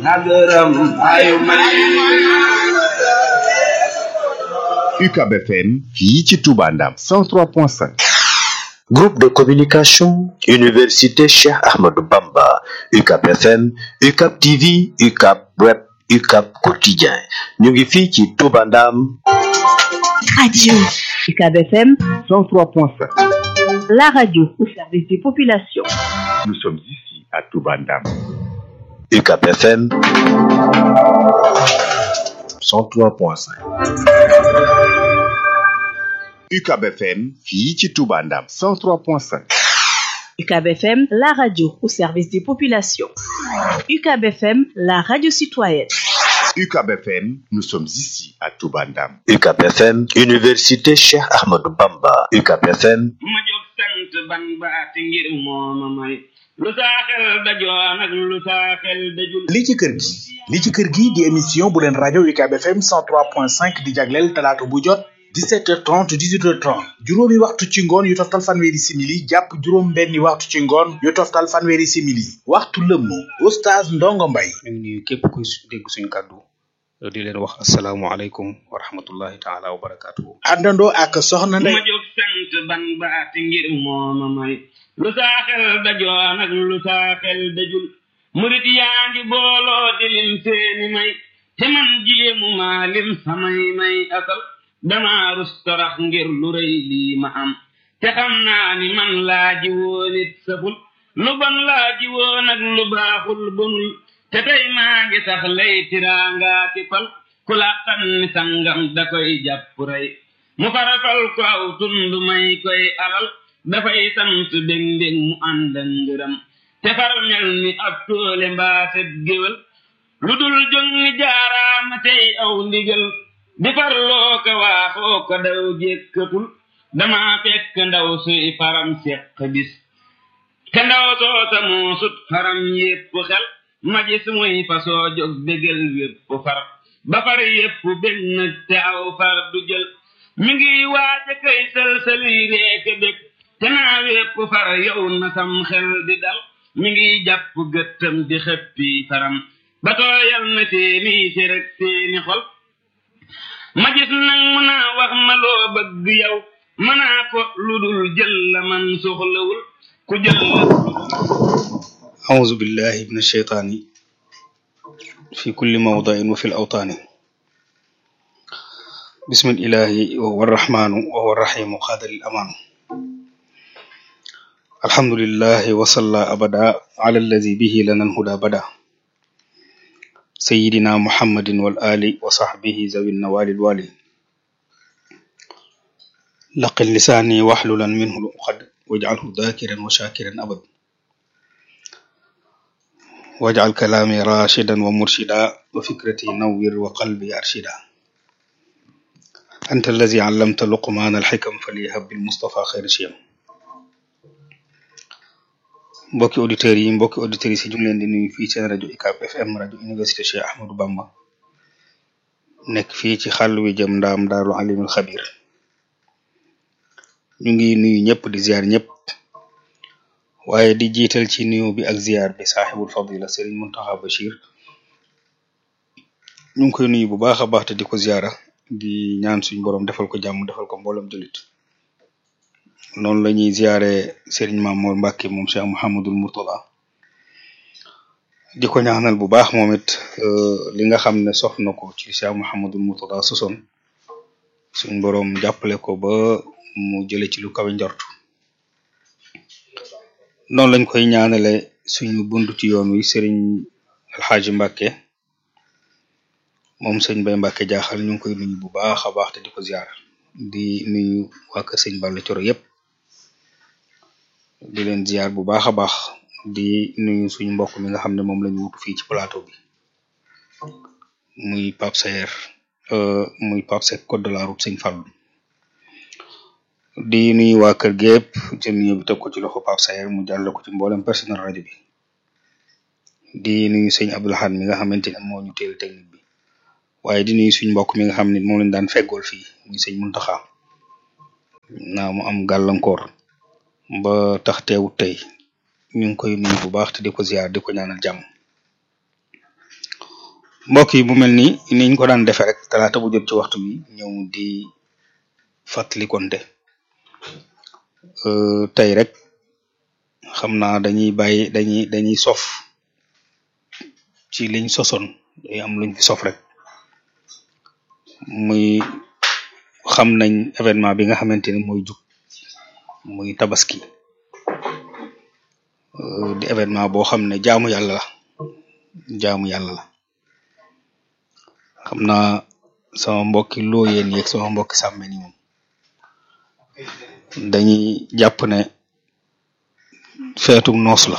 nagaram ayu may UCAB FM fii ci Touba Ndam 103.5 Groupe de communication Université Cheikh Ahmadou Bamba UCAB FM UCAB TV UCAB Web UCAB Quotidien ñu ngi fii ci Touba Ndam Radio UCAB FM 103.5 la radio au service des populations. Nous sommes ici à Touba Ndam UCAB FM 103.5 UCAB FM fii ci Touba Ndam 103.5 UCAB FM la radio au service des populations. UCAB FM la radio citoyenne. UCAB FM nous sommes ici à Touba Ndam UCAB FM Université Cheikh Ahmadou Bamba UCAB FM ma jóg sant ban baati ngir mooma may lu saa xel dajoon ak lu saa xel dajul li ci kër gi li ci kër gi di émission bu leen rajo UCAB FM 103.5 di jagleel talaata bu jot 17h30 18h30 juróomi waxtu ci ngoon yu toftal fanweeri simili jàpp juróom benni waxtu ci ngoon yu toftal fanweeri simili waxtu lëmm oustaz Ndongo Mbay ñu ngi nuyu képp kuy dégg suñu kàddu di leen wax asalaamualeykum wa rahmatullahi taala wa barakaatuhu àndandoo ak soxna ma Ndey jóg sant ban baati ngir mooma may lu saa xel dajoon ak lu saa xel dajul murit yaa ngi booloo di lim seeni may te man jéemu maa lim samay may asal dama rus torox ngir lu rëy lii ma am te xam naa ni man laaji woon it saful lu bon laaji woon ak lu baaxul bonul te tey maa ngi sax lay tiraangaa ki fal ku làqan ni sangam da koy jàpp rey mu farafal ko aw tund may koy alal dafay sant bég mbég mu ànd ak ngërëm te far mel ni ab toole mbaaset géwél lu dul jóg ni jaaraama tey aw ndigal di farloo ko waaxoo ko daw jékkatul dama fekk ndaw suy faram seq bis te ndaw soosa moo sut faram yépp xel ma gis muy fasoo jóg bégal wépp far ba far yépp bég nag te aw far du jël mi ngi waaja kay sëlsëli reeke bég te naa wépp far yow na sam xel di dal mi ngi jàpp gëttam di xëppi faram ba tooyal na seeni séreg seeni xol ma gis nag mu naa wax ma loo bëgg yow mënaa ko lu dul jël la man soxlawul ku jël la أعوذ بالله من الشيطان في كل موضع وفي الأوطان بسم الإله وهو الرحمن وهو الرحيم قادر الأمان الحمد لله وصلى أبدا على الذي به لنا الهدى بدا سيدنا محمد والآل وصحبه ذوي النوال الوالي لقن لساني واحللا منه العقد واجعله ذاكرا وشاكرا أبدا واجعل كلامي راشدا ومرشدا وفكرتي نور وقلبي أرشدا أنت الذي علمت لقمان الحكم فليهب بالمصطفى خير شيم mbokki auditeurs yi mbokki auditrices yi ñu ngi leen di nuyu fii seen rajo UCAB FM rajo université Cheikh Ahmadou Bamba nekk fii ci xàll wi jëm ndaam daaru alimul xabir ñu ngi nuyu ñëpp di ziar ñëpp waaye di jiital ci nuyu bi ak ziar bi saaxibul fadila Serigne Muntaxa Bachir ñu ngi koy nuyu bu baax a baax te di ko ziara di ñaan suñu borom defal ko jàmm defal ko mboolem jullit noonu la ñuy ziare Serigne Mamour Mbacke moom Cheikh Mouhamadul Mourtada di ko ñaanal bu baax moom it li nga xam ne sof na ko ci Cheikh Mouhamadul Mourtada sosoon suñ borom jàppale ko ba mu jële ci lu kawe njort noonu lañ koy ñaanale suñu buntu ci yoon wi Serigne Alxaaji Mbacke moom sëñ Bay Mbacke jaaxal ñu ngi koy nuyu bu baax a baax te di ko ziar di nuyu waa kër sëñ Balla Coro yépp di leen ziar bu baax a baax di nuyu suñu mbokk mi nga xam ne moom lañu wutu fii ci plateau bi muy Pape Sayer euh muy Pape Seck code de la route sëñ Fallou di nuyu waa kër gépp jël nuyu bi teg ko ci loxo Pape Sayer mu jàll ko ci mboolem personnel rajo bi di nuyu sëñ Abdoulahad mi nga xamante ne moo ñu teel technique bi waaye di nuyu suñ mbokk mi nga xam ne moom lañ daan feggool fii muy sëñ Muntaxa naa mu am gàllankoor ba tax teewut tey ñu ngi koy nuyu bu baax te di ko ziar di ko ñaanal jàmm mbokk yi mu mel ni niñ ko daan defee rek talaata bu jot ci waxtu bi ñëw di fàttali konte tey rek xam naa dañuy bàyyi dañuy dañuy sof ci liñ sosoon day am luñ fi sof rek muy xam nañ événement bi nga xamante ni mooy jug muy tabaski di événement boo xam ne jaamu yàlla la jaamu yàlla la xam naa sama mbokki looyeen yeeg sama mbokki sàmme ni moom dañuy jàpp ne feetum noos la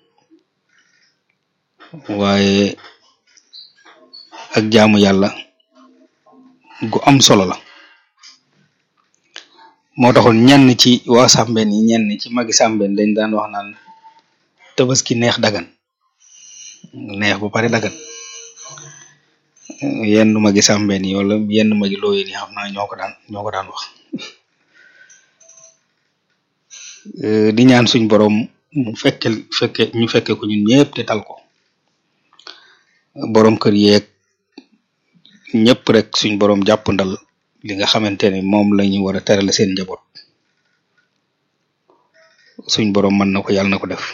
waaye ak jaamu yàlla gu am solo la moo taxoon ñenn ci waa sàmbeen yi ñenn ci magi sàmbeen dañ daan wax naan tabaski neex dagan neex ba pare dagan yenn magi sàmbeen yi wala yenn magi looyeen yi xam naa ñoo ko daan ñoo ko daan wax di ñaan suñ borom mu fekke fekke ñu fekke ko ñun ñëpp te tal ko borom kër yeeg ñëpp rek suñ borom jàppandal li nga xamante ne moom la ñu war a terale seen njaboot suñ borom mën na ko yàlla na ko def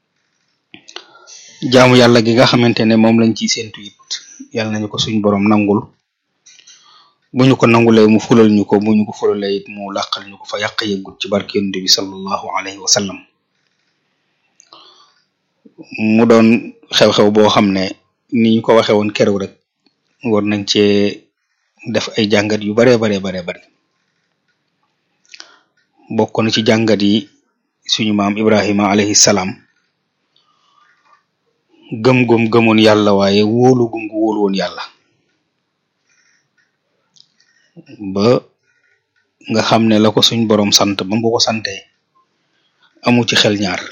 jaamu yàlla gi nga xamante ne moom lañ ciy séentu it yàlla nañu ko suñ borom nangul bu ñu ko nangulee mu fulal ñu ko bu ñu ko fulalee it mu làqal ñu ko fa yàq yëggut ci barke yonent bi sallallahu alayhi wa sallam mu doon xew-xew boo xam ne ni ñu ko waxee woon keroog rek war nañ cee def ay jàngat yu baree baree baree bari bokk na ci jàngat yi suñu maam Ibrahima alayhi salaam gëm-gëm gëmoon yàlla waaye wóolu gum gu wóolu woon yàlla ba nga xam ne la ko suñ borom sant ba mu ko sante amu ci xel ñaar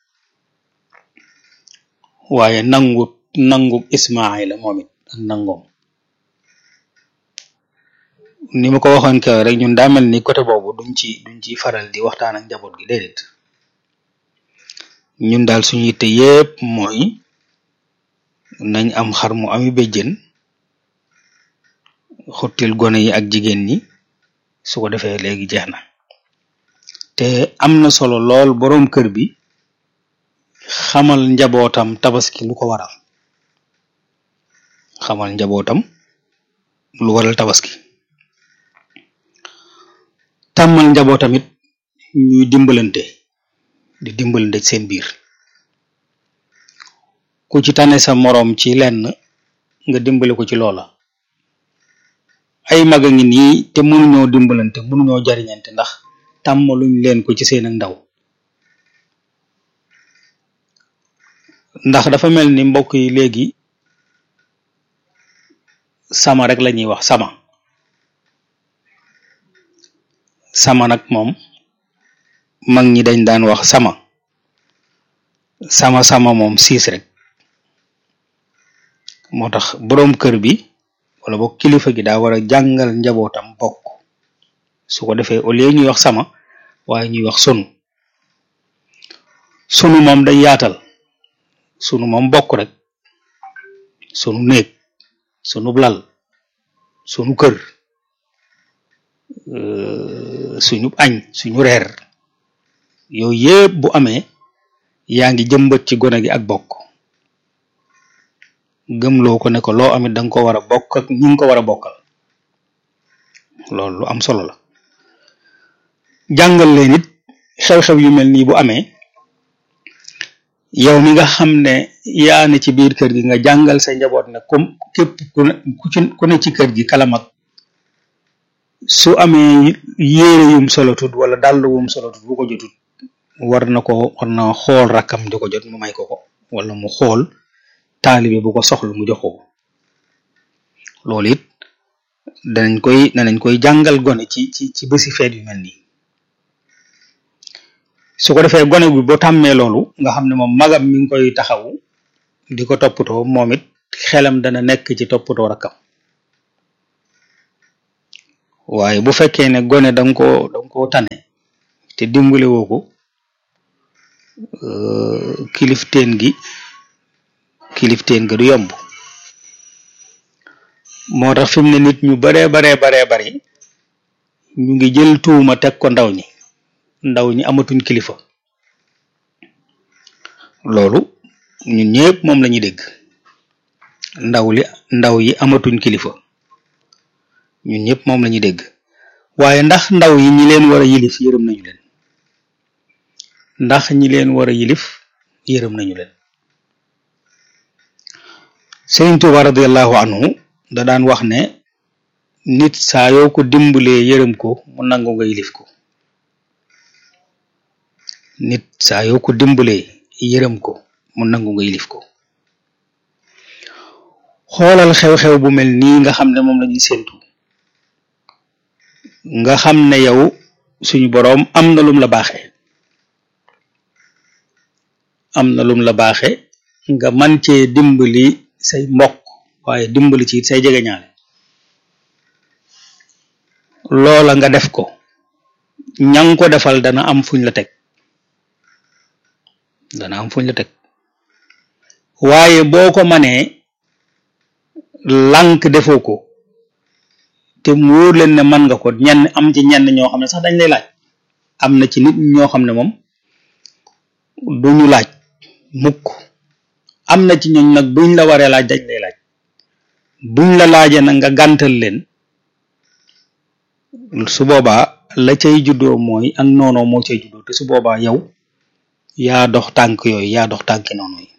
waaye nangu nangu Ismaayla moom it ak nangoom ni ma ko waxoon ke rek ñun daa mel ni côté boobu duñ ci duñ ci faral di waxtaan ak njaboot gi déedéet ñun daal suñu yitte yépp mooy nañ am xar mu ami béjjën xottil gone yi ak jigéen ñi su ko defee léegi jeex na te am na solo lool boroom kër bi xamal njabootam tabaski lu ko waral xamal njabootam lu waral tabaski tàmmal njabootam it ñuy dimbalante di dimbalante ci seen biir ku ci tane sa moroom ci lenn nga dimbali ko ci loola ay mag a ngi nii te mënuñoo dimbalante mënuñoo jariñante ndax tàmmaluñ leen ko ci seen ak ndaw ndax dafa mel ni mbokk yi léegi sama rek lañuy wax sama sama nag moom mag ñi dañ daan wax sama sama sama moom siis rek moo tax boroom kër bi wala boog kilifa gi daa war a jàngal njabootam bokk su ko defee au lieu ñuy wax sama waaye ñuy wax sunu sunu moom day yaatal sunu moom bokk rek sunu néeg sunu lal sunu kër suñu añ suñu reer yooyu yëpp bu amee yaa ngi jëmbat ci gone gi ak bokk gëmloo ko ne ko loo amit danga ko war a bokk ak ñi nga ko war a bokkal loolu lu am solo la jàngal leen it xew-xew yu mel nii bu amee yow mi nga xam ne yaa ne ci biir kër gi nga jàngal sa njaboot ne comme képp ku ne ku ci ku ne ci kër gi kala mag su amee yére yum solotut wala dàll wum solotut bu ko jotut war na ko war na xool rakkam di ko jot mu may ko ko wala mu xool taalibe bu ko soxla mu jox ko loolu it danañ koy danañ koy jàngal gone ci ci ci bési feet yu mel nii su ko defee gone bi boo tàmmee loolu nga xam ne moom magam mi ngi koy taxawu di ko toppatoo moom it xelam dana nekk ci toppatoo rakkam waaye bu fekkee ne gone danga ko danga ko tane te dimbale woo ko kilifteen gi kilifteen ga du yomb moo tax fi mu ne nit ñu baree baree baree bari ñu ngi jël tuuma teg ko ndaw ñi ndaw ñi amatuñ kilifa loolu ñun ñëpp moom la ñuy dégg ndaw li ndaw yi amatuñ kilifa ñun ñëpp moom la ñuy dégg waaye ndax ndaw yi ñi leen war a yilif yërëm nañu leen ndax ñi leen war a yilif yërëm nañu leen Sëriñ Tuuba radiallahu anhu da daan wax ne nit saa yoo ko dimbalee yërëm ko mu nangu nga yilif ko nit saa yoo ko dimbalee yërëm ko mu nangu nga yilif ko xoolal xew-xew bu mel nii nga xam ne moom la ñuy séentu nga xam ne yow suñu boroom am na lum la baaxe am na lum la baaxe nga man cee dimbali say mbokk waaye dimbali ci say jegeñaale loola nga def ko ñang ko defal dana am fuñ la teg dana am fuñ la teg waaye boo ko manee lànk defoo ko te mu wóor leen ne man nga ko ñenn am ci ñenn ñoo xam ne sax dañ lay laaj am na ci nit ñoo xam ne moom duñu laaj mukk am na ci ñooñ nag buñ la waree laaj dañ lay laaj buñ la laajee nag nga gàntal leen su boobaa la cay juddoo mooy ak noonoo moo cay juddoo te su boobaa yow yaa dox tànk yooyu yaa dox tànki noonu yi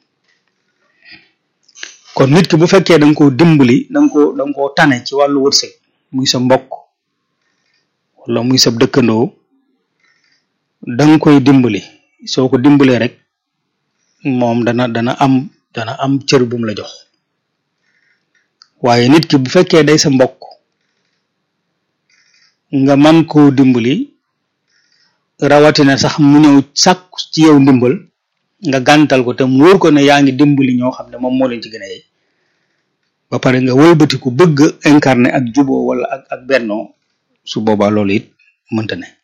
kon nit ki bu fekkee da nga koo dimbali da nga koo da nga koo tane ci wàllu wërsëg muy sa mbokk wala muy sa dëkkandoo da nga koy dimbali soo ko dimbalee rek moom dana dana am dana am cër bu mu la jox waaye nit ki bu fekkee day sa mbokk nga man koo dimbali rawatina sax mu ñëw sàkku ci yow ndimbal nga gàntal ko te mu wóor ko ne yaa ngi dimbali ñoo xam ne moom moo leen ci gën a yey ba pare nga wëlbati ku bëgg incarné ak juboo wala ak ak bennoo su boobaa loolu it mënta ne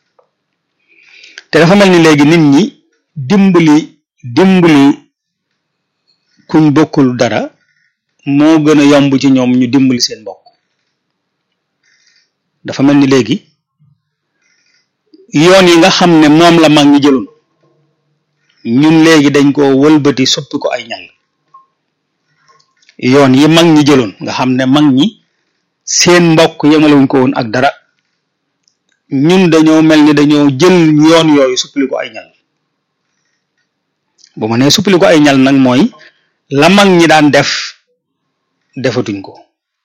te dafa mel ni léegi nit ñi dimbali dimbali kuñ bokkul dara moo gën a yomb ci ñoom ñu dimbali seen mbokk dafa mel ni léegi yoon yi nga xam ne moom la mag ñi jëloon ñun léegi dañ ko wëlbati soppi ko ay ñal yoon yi mag ñi jëloon nga xam ne mag ñi seen mbokk yemalewuñ ko woon ak dara ñun dañoo mel ni dañoo jël yoon yooyu suppali ko ay ñal bu ma nee suppali ko ay ñal nag mooy la mag ñi daan def defatuñ ko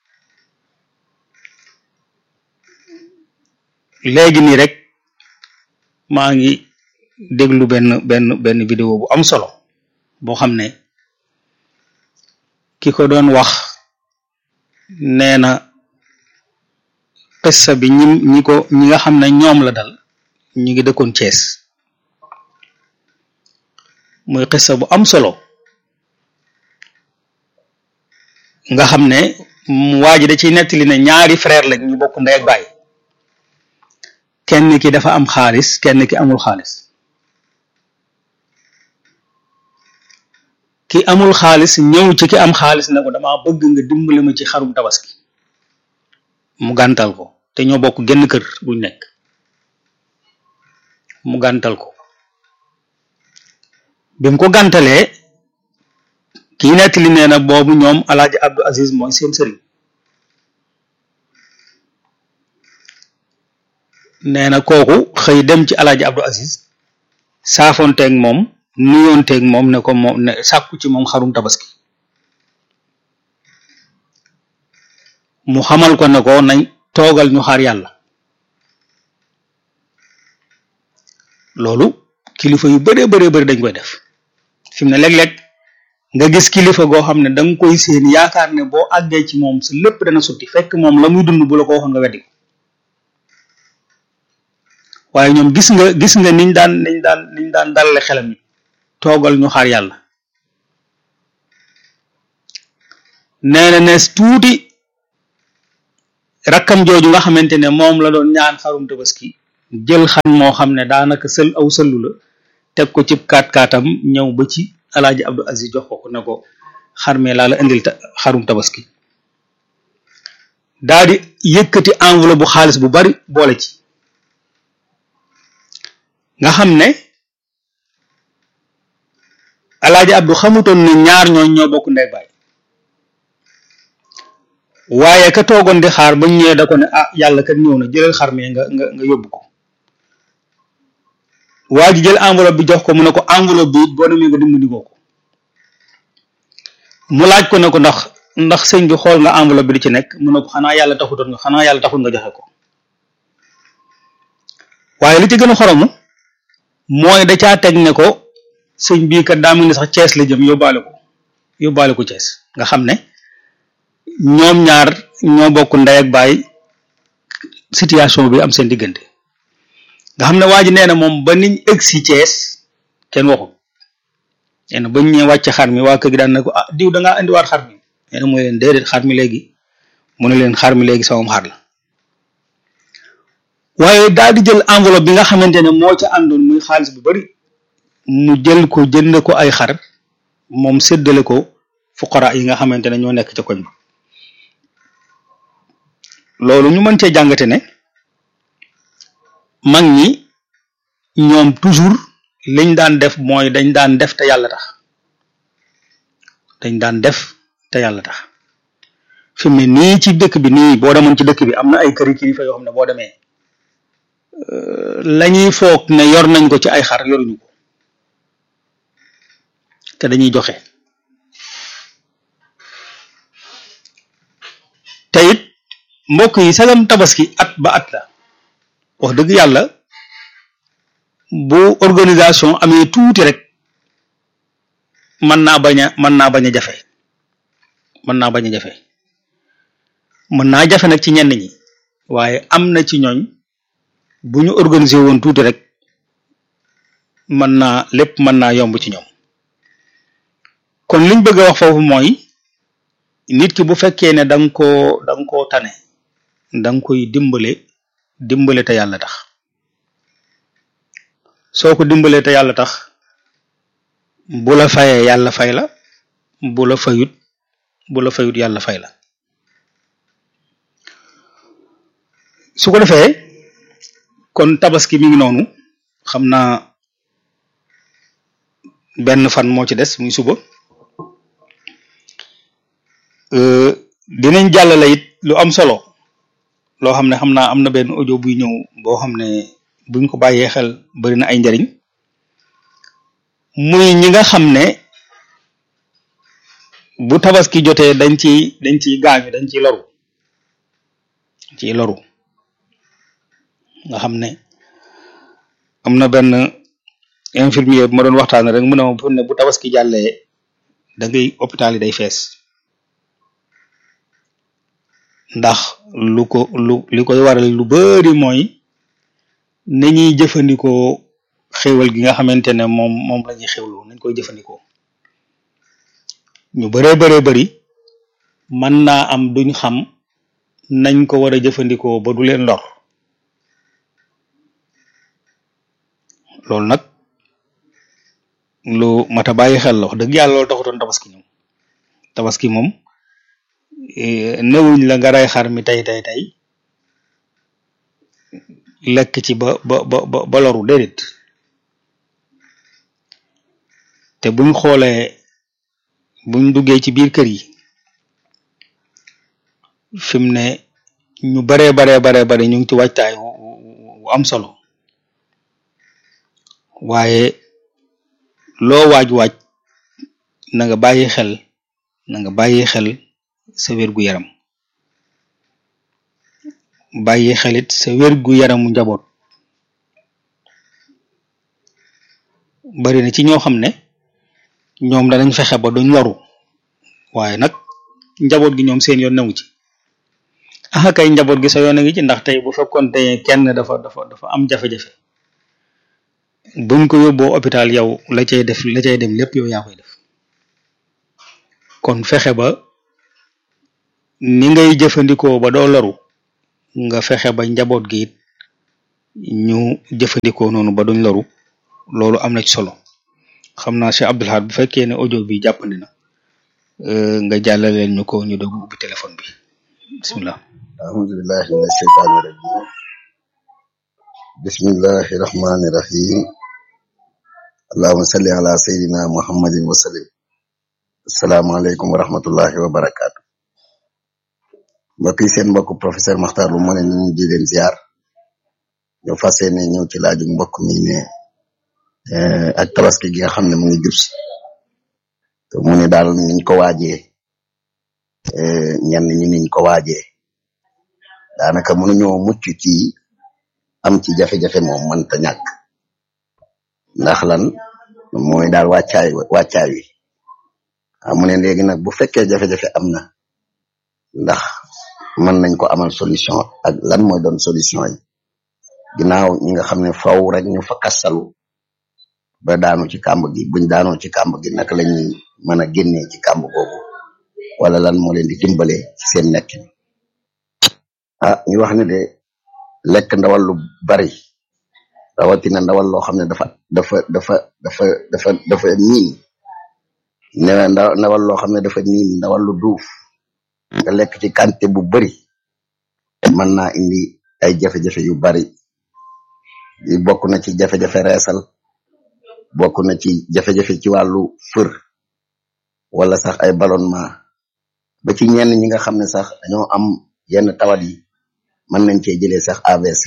léegi nii rek maa ngi déglu benn benn benn vidéo bu am solo boo xam ne ki ko doon wax nee na qissa bi ñi ñi ko ñi nga xam ne ñoom la dal ñu ngi dëkkoon Cees muy qissa bu am solo nga xam ne waa ji da ciy nettali ne ñaari frère lañ ñu bokk ndey ak baay kenn ki dafa am xaalis kenn ki amul xaalis ki amul xaalis ñëw ci ki am xaalis ne ko dama bëgg nga dimbali ma ci xarum tabaski mu gàntal ko te ñoo bokk genn kër buñ nekk mu gàntal ko bi mu ko gàntalee kii nettali nee na boobu ñoom alaaji Abdou Aziz mooy seen sëriñ nee na kooku xëy dem ci alaaji Abdou Aziz saafonteeg moom nuyoonteeg moom ne ko moom ne sàkku ci moom xarum tabaski mu xamal ko ne ko nañ toogal ñu xaar yàlla loolu kilifa yu bëree bëree bëri dañ koy def fi mu ne léeg-léeg nga gis kilifa goo xam ne da nga koy seen yaakaar ne boo àggee ci moom sa lépp dana sotti fekk moom la muy dund bu la ko waxoon nga weddi ko waaye ñoom gis nga gis nga niñ daan niñ daan niñ daan dalale xelam yi toogal ñu xaar yàlla nee na nees tuuti rakkam jooju nga xamante ne moom la doon ñaan xarum tabaski jël xan moo xam ne daanaka sël aw sëllu la teg ko cib kaat kaatam ñëw ba ci alaaji Abdou Aziz jox ko ko ne ko xar mee laa la indil xarum tabaski daa di yëkkati enveloppe bu xaalis bu bari boole ci nga xam ne alaaji Abdu xamutoon ne ñaar ñooñ ñoo bokk ndey baay waaye ka toogoon di xaar bañ ñëwee da ko ne ah yàlla kat ñëw na jëlal xar mi nga nga nga yóbbu ko waa ji jël enveloppe bi jox ko mu ne ko enveloppe bi it boo demee nga dimbali ko mu laaj ko ne ko ndax ndax sëñ bi xool nga enveloppe bi di ci nekk mu ne ko xanaa yàlla taxutoon nga xanaa yàlla taxut nga joxe ko waaye li ci gën a xoromu mooy da caa teg ne ko sëñ bii kat daa mel ni sax Cees la jëm yóbbaale ko yóbbaale ko Cees nga xam ne ñoom ñaar ñoo bokk ndey ak baay situation bi am seen diggante nga xam ne waa ji nee na moom ba niñ egg si Cees kenn waxul nee na bañ ñëwee wàcc xar mi waa kër gi daan na ko ah diw da ngaa indiwaat xar mi nee na mooy leen déedéet xar mi léegi mu ne leen xar mi léegi sama xar la waaye daal di jël enveloppe bi nga xamante ne moo ca àndoon muy xaalis bu bari mu jël ko jënd ko ay xar moom séddale ko fuqara yi nga xamante ne ñoo nekk ca koñ ba loolu ñu mën cee jàngate ne mag ñi ñoom toujours liñ daan def mooy dañ daan def te yàlla tax dañ daan def te yàlla tax fi mu ne nii ci dëkk bi nii boo demoon ci dëkk bi am na ay këri kilifa yoo xam ne boo demee lañuy foog ne yor nañ ko ci ay xar yoruñu ko te dañuy joxe te it mbokk yi sagam tabaski at ba at la wax dëgg yàlla bu organisation amee tuuti rek mën naa bañ a mën naa bañ a jafe mën naa bañ a jafe mën naa jafe nag ci ñenn ñi waaye am na ci ñooñ bu ñu organiser woon tuuti rek mën naa lépp mën naa yomb ci ñoom kon liñ bëgg a wax foofu mooy nit ki bu fekkee ne da nga koo da nga koo tane da nga koy dimbale dimbale te yàlla tax soo ko dimbalee te yàlla tax bu la fayee yàlla fay la bu la fayut bu la fayut yàlla fay la su ko defee kon tabaski mi ngi noonu xam naa benn fan moo ci des muy suba dinañ jàllale it lu am solo loo xam ne xam naa am na benn audio buy ñëw boo xam ne buñ ko bàyyee xel bari na ay njariñ muy ñi nga xam ne bu tabaski jotee dañ ci dañ ciy gaañu dañ ciy loru ciy loru nga xam ne am na benn infirmier bu ma doon waxtaan rek mu ne ma fu ne bu tabaski jàllee da ngay hôpital yi day fees ndax lu ko lu li koy waral lu bari mooy ni ñuy jëfandikoo xéwal gi nga xamante ne moom moom la ñuy xewlu nañ koy jëfandikoo ñu baree baree bari mën naa am duñ xam nañ ko war a jëfandikoo ba du leen lor loolu nag lu mat a bàyyi xel la wax dëgg yàlla loolu taxutoon tabaski ñoom tabaski moom newuñ la nga rey xar mi tey tey tey lekk ci ba ba ba ba loru déedéet te buñ xoolee buñ duggee ci biir kër yi fi mu ne ñu baree baree baree bare ñu ngi ci waajtaay wu am solo waaye loo waaj waaj na nga bàyyi xel na nga bàyyi xel sa wérgu yaram bàyyi xelit sa wérgu yaramu njaboot bari na ci ñoo xam ne ñoom danañ fexe ba duñ loru waaye nag njaboot gi ñoom seen yoon newu ci ah kay njaboot gi sa yoon a ngi ci ndax tey bu fekkoon te kenn dafa dafa dafa am jafe-jafe buñ ko yóbboo hôpital yow la cay def la cay dem lépp yow yaa koy def kon fexe ba ni ngay jëfandikoo ba doo loru nga fexe ba njaboot gi it ñu jëfandikoo noonu ba duñ loru loolu am na ci solo xam naa Cheikh Abdoul Ahad bu fekkee ne audio bi jàppandi na nga jàllaleen ñu ko ñu doog ubbi téléphone bi bismillah أعوذ بالله من الشيطان الرجيم بسم الله الرحمن الرحيم اللهم صل على سيدنا محمد وسلم السلام عليكم ورحمة الله وبركاته mbokk yi seen mbokk professeur Makhtar Lo moo ne ñu di leen ziar ñu fas yéene ñëw ci laaju mbokk mi ne eh, ak tabaski gi nga xam ne mu ngi jub si te mu ne daal niñ ko waajee eh, ñenn ñi niñ ko waajee daanaka mënuñoo mucc ci am ci jafe-jafe moom mënta ñàkk ndax lan mooy daal wàccaay wàccaay wi ah mu ne léegi nag bu fekkee jafe-jafe am na ndax mën nañ ko amal solution ak lan mooy doon solution yi ginnaaw ñi nga xam ne faw rek ñu fa kastalu ba daanu ci kàmb gi buñ daanoo ci kàmb gi naka la ñuy mën a génnee ci kàmb googu wala lan moo leen di dimbale ci seen nekkin ah ñu wax ne de lekk ndawal lu bari rawatina ndawal loo xam ne dafa dafa dafa dafa dafa dafa niin ne ndaw ndawal loo xam ne dafa niin ndawal lu duuf nga lekk ci quantité bu bari mën naa indi ay jafe-jafe yu bari yi bokk na ci jafe-jafe reesal bokk na ci jafe-jafe ci wàllu fër wala sax ay ballonnement ba ci ñenn ñi nga xam ne sax dañoo am yenn tawat yi mën nañ cee jëlee sax AVC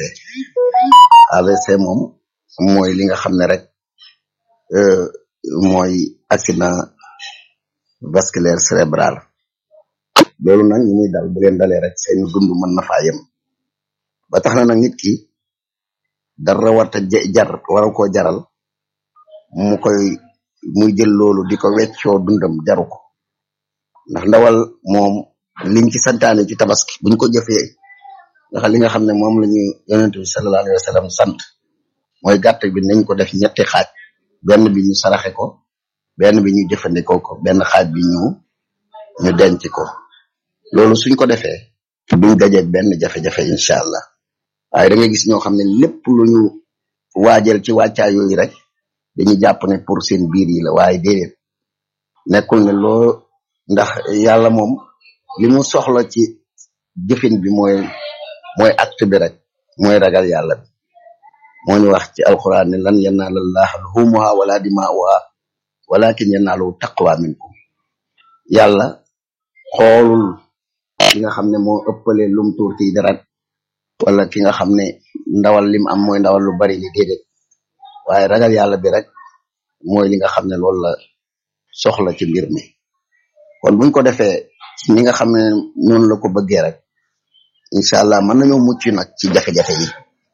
AVC moom mooy li nga xam ne rek euh, mooy accident vasculaire cérébral loolu nag ñu muy dal bu leen dalee rek seen dund mën na faa yem ba tax na nag nit ki dara warta ja- jar waru koo jaral mu koy muy jël loolu di ko weccoo dundam jaru ko ndax ndawal moom liñ ci santaane ci tabaski buñ ko jëfee ndax li nga xam ne moom la ñu yonent bi sallallahu alayhi wa sallam sant mooy gàtt bi nañ ko def ñetti xaaj benn bi ñu saraxe ko benn bi ñu jëfandikoo ko benn xaaj bi ñu ñu denc ko loolu suñ ko defee duñ dajeeg benn jafe-jafe incha allah waaye da nga gis ñoo xam ne lépp lu ñu waajal ci wàccaa yooyu rek dañuy jàpp ne pour seen biir yi la waaye déedéet nekkul ne loo ndax yàlla moom li mu soxla ci jëfin bi mooy mooy acte bi rek mooy ragal yàlla bi moo ñu wax ci alquran ne lan yanaala llaha luhumuha wala dimaa'uha walakin yanaalu taqwa minkum yàlla xoolul ki nga xam ne moo ëppale lum tuur ci dara wala ki nga xam ne ndawal lim am mooy ndawal lu bari li déedéet waaye ragal yàlla bi rek mooy li nga xam ne loolu la soxla ci mbir mi kon buñ ko defee ci ñi nga xam ne noonu la ko bëggee rek incha allah mën nañoo mucc nag ci jafe-jafe yi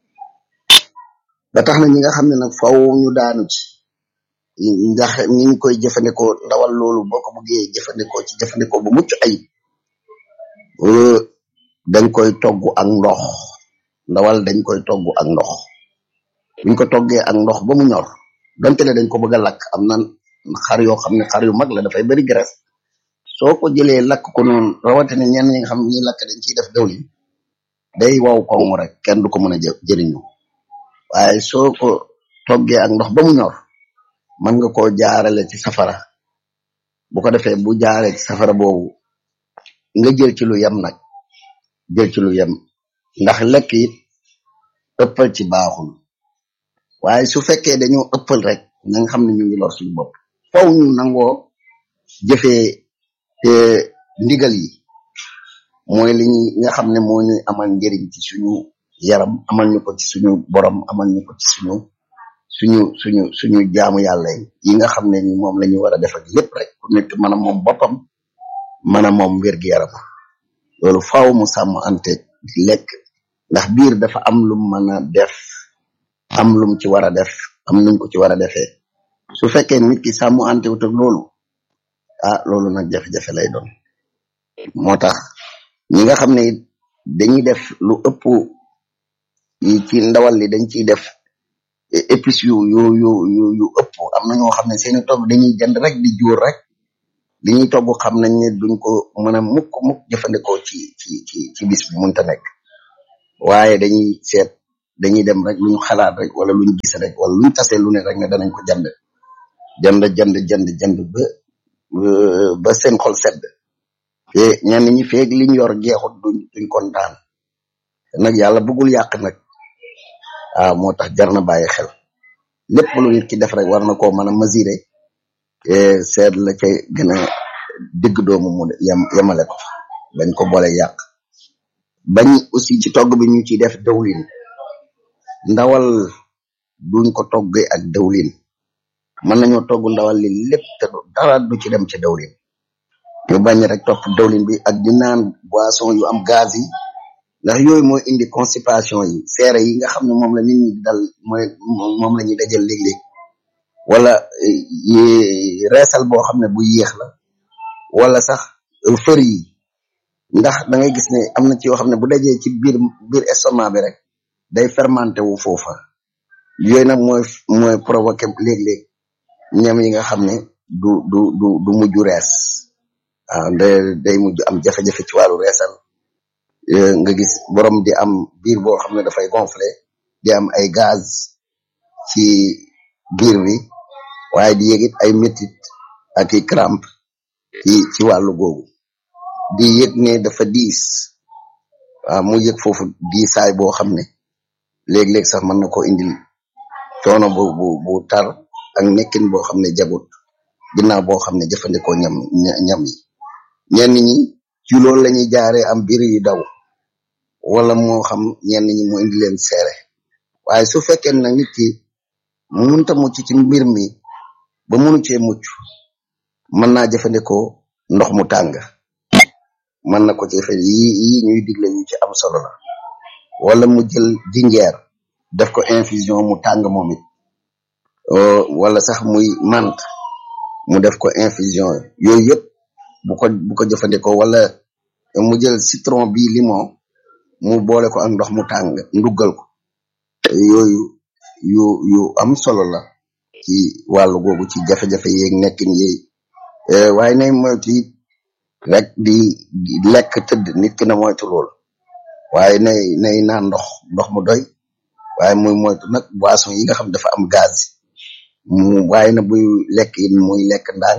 ba tax na ñi nga xam ne nag faw ñu daanu ci ndax ñi ngi koy jëfandikoo ndawal loolu boo ko bëggee jëfandikoo ci jëfandikoo bu mucc ayib euh, dañ koy togg ak ndox ndawal dañ koy togg ak ndox buñ ko toggee ak ndox ba mu ñor donte ne dañ ko bëgg a lakk am na xar yoo xam ne xar yu mag la dafay bari graisse soo ko jëlee lakk ko noonu rawatina ñenn ñi nga xam ne ñuy lakk dañ ciy def dawlin day waw koŋ rek kenn du ko mën a jë jëriñu waaye soo ko toggee ak ndox ba mu ñor mën nga koo jaarale ci safara bu ko defee bu jaaree ci safara boobu nga jël ci lu yem nag jël ci lu yem ndax lekk it ëppal ci baaxul waaye su fekkee dañoo ëppal rek na nga xam ne ñu ngi lor suñu bopp faw ñu nangoo jëfee te ndigal yi mooy li ñuy nga xam ne moo ñuy amal njëriñ ci suñu yaram amal ñu ko ci suñu borom amal ñu ko ci suñu suñu suñu suñu jaamu yàlla yi yi nga xam ne ni moom la ñu war a def ak lépp rek ku nekk mën a moom boppam mën a moom wér gi yaram loolu faaw mu sàmm ante lekk ndax biir dafa am lu mu mën a def am lum ci war a def am nuñ ko ci war a defee su fekkee nit ki sàmm ante wut ak loolu ah loolu nag jafe-jafe lay doon moo tax ñi nga xam ne it dañuy def lu ëpp yi ci ndawal li dañ ciy def épices yu yu yu yu yu ëpp am na ñoo xam ne seeni togg dañuy jënd rek di jóor rek li ñuy togg xam nañ ne duñ ko mën a mukk mukk jëfandikoo ci ci ci ci bis bi mënta nekk waaye dañuy seet dañuy dem rek lu ñu xalaat rek wala lu ñu gis rek wala lu ñu tasee lu ne rek ne danañ ko jënd jënd jënd jënd jënd ba ba seen xol sedd te ñenn ñi feeg liñ yor jeexut duñ duñ kontaan te nag yàlla bëggul yàq nag waaw moo tax jar na bàyyi xel lépp lu nit ki def rek war na koo mën a mesurer te seet la ca gën a digg doomu mu yem yemale ko fa bañ ko boole yàq bañ aussi ci togg bi ñu ciy def dawlin ndawal duñ ko toggee ak dawlin mën nañoo togg ndawal li lépp te du dara du ci dem ci dawlin ñu bañ rek topp dawlin bi ak di naan boisson yu am gaz yi ndax yooyu mooy indi constipation yi seere yi nga xam ne moom la nit ñi dal mooy moom la ñuy dajal léeg-léeg wala yi reesal boo xam ne bu yéex la wala sax fër yi ndax da ngay gis ne am na ci yoo xam ne bu dajee ci biir biir estomac bi rek day fermenté wu foofa yooyu nag mooy mooy provoqué léeg-léeg ñam yi nga xam ne du du du du mujj rees waaw day day mujj am jafe-jafe ci wàllu reesal nga gis borom di am biir boo xam ne dafay gonflé di am ay gaz ci biir bi waaye di yëgit ay métit ak i crampe ci ci wàllu googu di yëg ne dafa diis waaw mu yëg foofu diisaay boo xam ne léeg-léeg sax mën na ko indil coono bu bu bu tar ak nekkin boo xam ne jagut ginnaaw boo xam ne jëfandikoo ñam ñam yi ñenn ñi ci loolu la ñuy jaaree am biir yu daw wala moo xam ñenn ñi mu indi leen seere waaye su fekkee nag nit ki munta mucc ci mbir mi ba munu cee mucc mën naa jëfandikoo ndox mu tàng mën na ko ci fe yi yi ñuy digle yu ci am solo la wala mu jël jinjeer def ko infusion mu tàng moom it wala sax muy mant mu def ko infusion yooyu yëpp bu ko bu ko jëfandikoo wala mu jël citron bi limon mu boole ko ak ndox mu tàng nduggal ko yooyu yu yu am solo la ci wàllu googu ci jafe-jafe yeeg nekkin yeeg waaye nay moytu it rek di lekk tëdd nit ki na moytu lool waaye nay nay naan ndox ndox mu doy waaye muy moytu nag boisson yi nga xam dafa am gaz mu waaye na buy lekk it muy lekk ndànk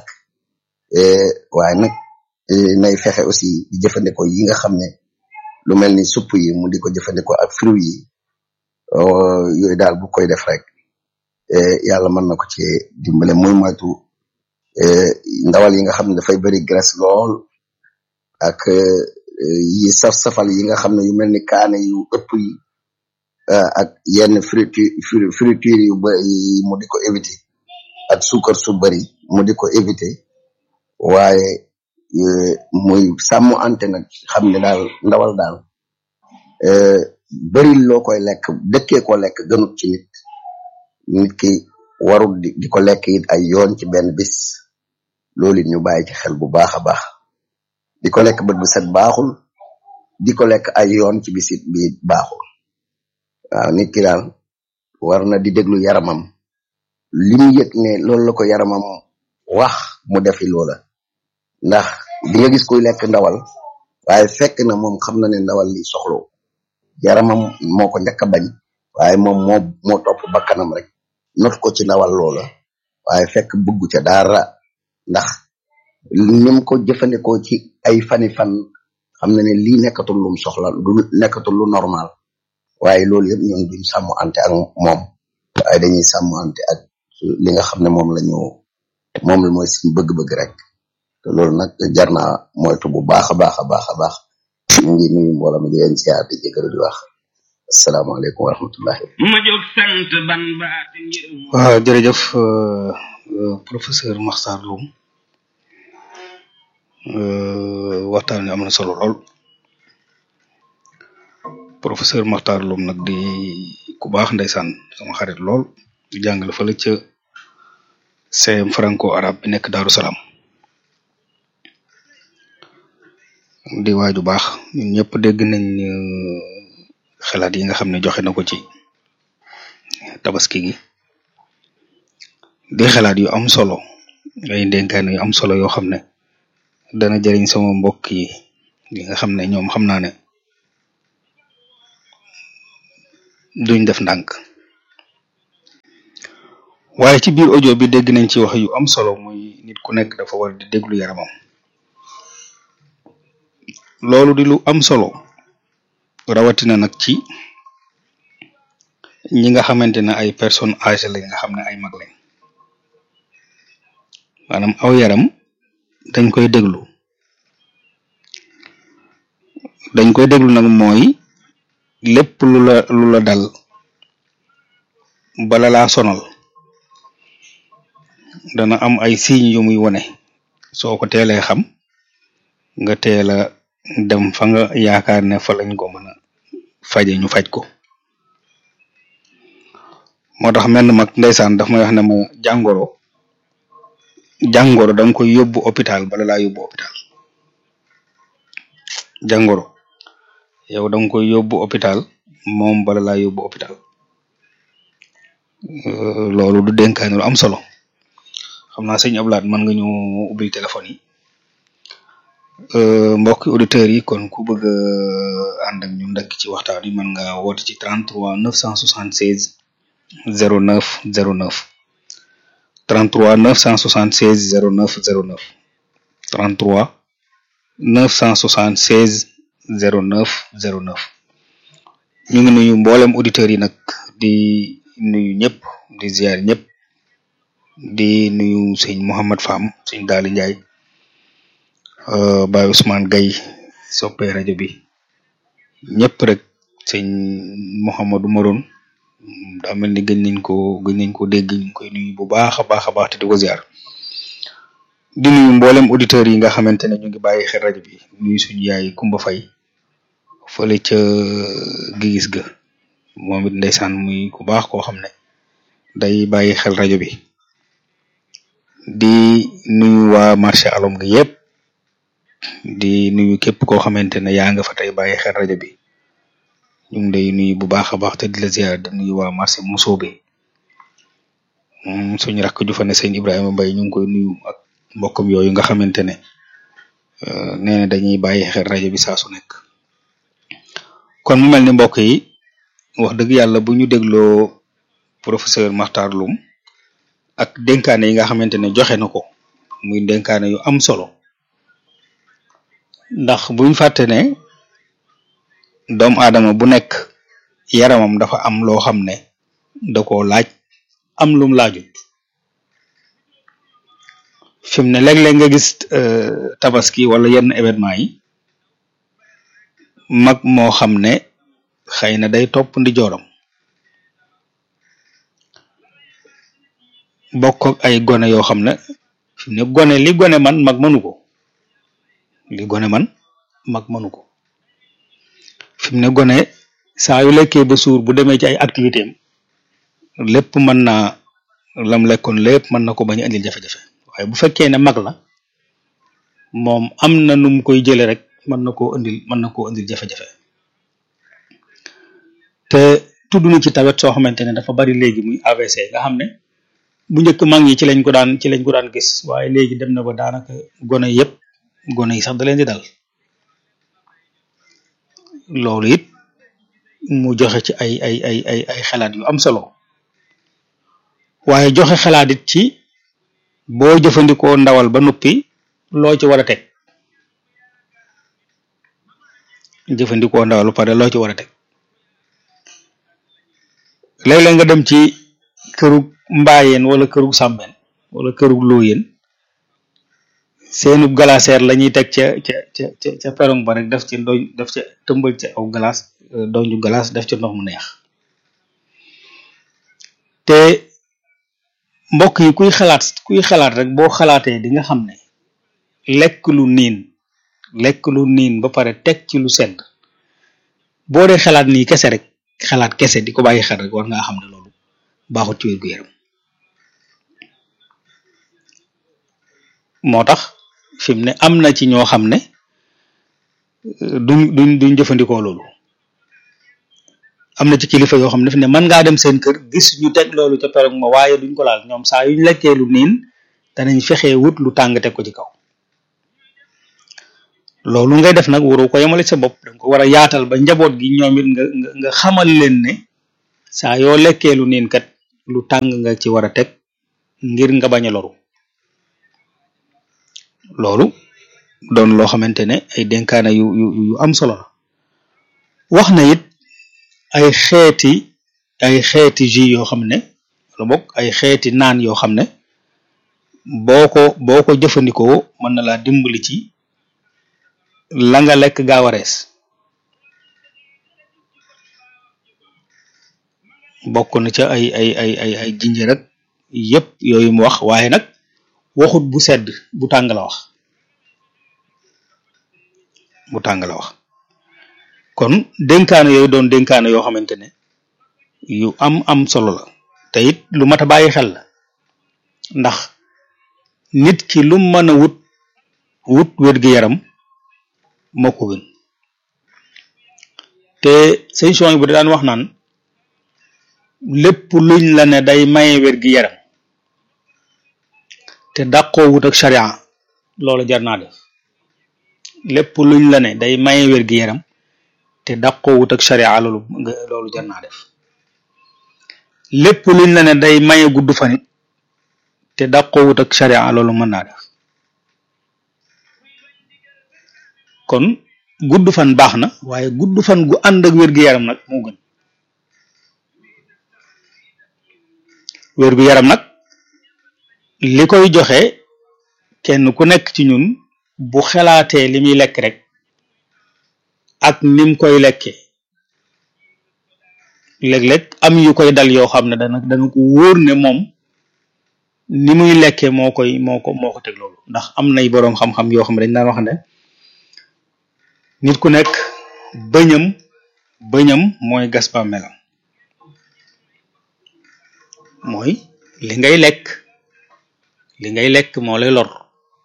waaye nag nay fexe aussi di jëfandikoo yi nga xam ne lu mel ni supp yi mu di ko jëfandikoo ak fruit yi yooyu daal bu koy def rek yàlla mën na ko ci dimbale muy moytu ndawal yi nga xam ne dafay bëri graisse lool ak yi saf-safal yi nga xam ne yu mel ni kaane yu ëpp yi ak yenn friture friture yu bëri mu di ko éviter ak suukar su bëri mu di ko éviter waaye muy sàmm ante nag xam ne daal ndawal daal bëri loo koy lekk dëkkee ko lekk gënut ci nit nit ki warul di di ko lekk it ay yoon ci benn bis loolu it ñu bàyyi ci xel bu baax a baax di ko lekk bët bu set baaxul di ko lekk ay yoon ci bisit bi baaxul waaw nit ki daal war na di déglu yaramam li mu yëg ne loolu la ko yaramam wax mu defi loola ndax di nga gis kuy lekk ndawal waaye fekk na moom xam na ne ndawal li soxlo yaramam moo ko njëkk a bañ waaye moom moo moo topp bakkanam rek not ko ci ndawal loola waaye fekk bëggu ca dara ndax nim ko jëfandikoo ci ay fani fan xam na ne lii nekkatul lum soxla du nekkatul lu normal waaye loolu yëpp ñun duñ sàmm ante ak moom waaye dañuy sàmm ante ak li nga xam ne moom la ñu moom la mooy suñu bëgg-bëgg rek te loolu nag jar naa moytu bu baax a baax a baax a baax ñu ngi nuyu mbooloo mi di leen siyaar di jégalu di wax asalaamaaleykum wa rahmatullahi ma jóg sant ban baati ngir mu waaw jërëjëf euh, euh, professeur Makhtar Loum euh, waxtaan wi am na solo lool professeur Makhtar Loum nag di ku baax ndeysaan sama xarit lool di jàngale fële ca CM franco arabe bi nekk Daaru Salaam di waaju baax ñun ñëpp dégg nañ euh, xalaat yi nga xam ne joxe na ko ci tabaski gi di xalaat yu am solo ay ndénkaan yu am solo yoo xam ne dana jëriñ sama mbokk yi yi nga xam ne ñoom xam naa ne duñ def ndànk waaye ci biir audio bi dégg nañ ci wax yu am solo muy nit ku nekk dafa war di déglu yaramam loolu di lu am solo rawatina nag ci ñi nga xamante ne ay personnes âgées lañ nga xam ne ay mag lañ maanaam aw yaram dañ koy déglu dañ koy déglu nag mooy lépp lu la lu la dal bala laa sonal dana am ay signes yu muy wone soo ko teelee xam nga teel a dem fa nga yaakaar ne fa lañ ko mën a faje ñu faj ko moo tax menn mag ndeysaan daf may wax ne ma jàngoro jàngoro danga koy yóbbu hôpital bala laa yóbbu hôpital jàngoro yow danga koy yóbbu hôpital moom bala laa yóbbu hôpital loolu du dénkaane lu am solo xam naa sëñ Ablaat mën nga ñu ubbil téléphone yi mbokki auditeurs yi kon ku bëgg a ànd ak ñun ndakk ci waxtaan yi mën nga woote ci 33 976 09 09 33 976 09 09 33 976 09 09 ñu ngi nuyu mboolem auditeurs yi nag di nuyu ñëpp di ziar ñëpp di nuyu sëñ Mouhamad Fam sëñ Daali Njaay Baye Ousmane Gaye soppee rajo bi ñëpp rek sëñ Mouhamadou Maroon daa mel ni gën nañ ko gën nañ ko dégg ñu ngi koy nuyu bu baax a baax a baax te di ko ziar di nuyu mboolem auditeurs yi nga xamante ne ñu ngi bàyyi xel rajo bi nuyu suñu yaay Kumba Fay fële ca gigis ga moom it ndeysaan muy ku baax koo xam ne day bàyyi xel rajo bi di nuyu waa marché alom gi yëpp di nuyu képp koo xamante ne yaa nga fa tey bàyyi xel rajo bi ñu ngi lay nuyu bu baax a baax te di la ziar di nuyu waa marché Musoobe suñu rakk ju fa ne sëñ Ibrahima Mbaye ñu ngi koy nuyu ak mbokkam yooyu nga xamante ne nee na dañuy bàyyi xel rajo bi saa su nekk kon mu mel ni mbokk yi wax dëgg yàlla bu ñu dégloo professeur Makhtar Loum ak dénkaane yi nga xamante ne joxe na ko muy dénkaane yu am solo ndax buñ fàtte ne doomu aadama bu nekk yaramam dafa am loo xam ne da koo laaj am lum laajut fi mu ne léeg-léeg nga gis tabaski wala yenn événement yi mag moo xam ne xëy na day topp ndi jooram bokk ak ay gone yoo xam ne fi mu ne gone li gone man mag mënu ko li gone man mag mënu ko fi mu ne gone saa yu lekkee ba suur bu demee ci ay activité am lépp mën naa lam lekkoon lépp mën na ko bañ a indil jafe-jafe waaye bu fekkee ne mag la moom am na nu mu koy jële rek mën na koo indil mën na koo indil jafe-jafe te tudd na ci tawet soo xamante ne dafa bari léegi muy AVC nga xam ne bu njëkk mag ñi ci lañ ko daan ci lañ ko daan gis waaye léegi dem na ba daanaka gone yëpp gone yi sax da leen di dal loolu it mu joxe ci ay ay ay ay ay xalaat yu am solo waaye joxe xalaat it ci boo jëfandikoo ndawal ba noppi loo ci war a teg jëfandikoo ndawal ba pare loo ci war a teg léeg-léeg nga dem ci kërug mbaayeen wala kërug sàmmeen wala kërug looyeen seenub glacière la ñuy teg ca ca ca ca ca perong ba rek def ci doñ def ca tëmbal ca aw glace doñu glace def ca ndox mu neex te mbokk yi kuy xalaat kuy xalaat rek boo xalaatee di nga xam ne lekk lu niin lekk lu niin ba pare teg ci lu sedd boo dee xalaat nii kese rek xalaat kese di ko bàyyi xel rek war ngaa xam ne loolu baaxut ci wér gu yaram moo tax fi mu ne am na ci ñoo xam ne duñ duñ duñ jëfandikoo loolu am na ci kilifa yoo xam ne fi ne mën ngaa dem seen kër gis ñu teg loolu ca perog ma waaye duñ ko laal ñoom saa yuñ lekkee lu niin danañ fexee wut lu tàng teg ko ci kaw loolu ngay def nag waroo ko yemale sa bopp danga ko war a yaatal ba njaboot gi ñoom it nga nga nga xamal leen ne saa yoo lekkee lu niin kat lu tàng nga ci war a teg ngir nga bañ a loru loolu doon loo xamante ne ay dénkaane yu yu yu am solo la wax na it ay xeeti ay xeeti jus yoo xam ne wala bokk ay xeeti naan yoo xam ne boo ko boo ko jëfandikoo mën na laa dimbali ci la nga lekk gaaw a rees bokk na ca ay ay ay ay ay jinjër ak yépp yooyu mu wax waaye nag waxut bu sedd bu tàng la wax bu tàng la wax kon dénkaane yooyu doon dénkaane yoo xamante ne yu am am solo la te it lu mat a bàyyi xel la ndax nit ki lu mën a wut wut wér-gi-yaram moo ko gën te sëñ son bu daan wax naan lépp luñ la ne day maye wér-gi-yaram te dàqoo wut ak sharia loolu jar naa def lépp luñ la ne day maye wér-gi-yaram te dàqoo wut ak sharia loolu loolu jar naa def lépp luñ la ne day maye gudd fanit te dàqoo wut ak sharia loolu mën naa def kon gudd fan baax na waaye gudd fan gu ànd ak wér-gi-yaram nag moo gën wér-gu-yaram nag li koy joxe kenn ku nekk ci ñun bu xelaatee li muy lekk rek ak nim koy lekke léeg-léeg am yu koy dal yoo xam ne dana dana ko wóor ne moom ni muy lekke moo koy moo ko moo ko teg loolu ndax am nay boroom xam-xam yoo xam ne dañ daan wax ne nit ku nekk bëñam bëñam mooy gas ba melam mooy li ngay lekk li ngay lekk moo lay lor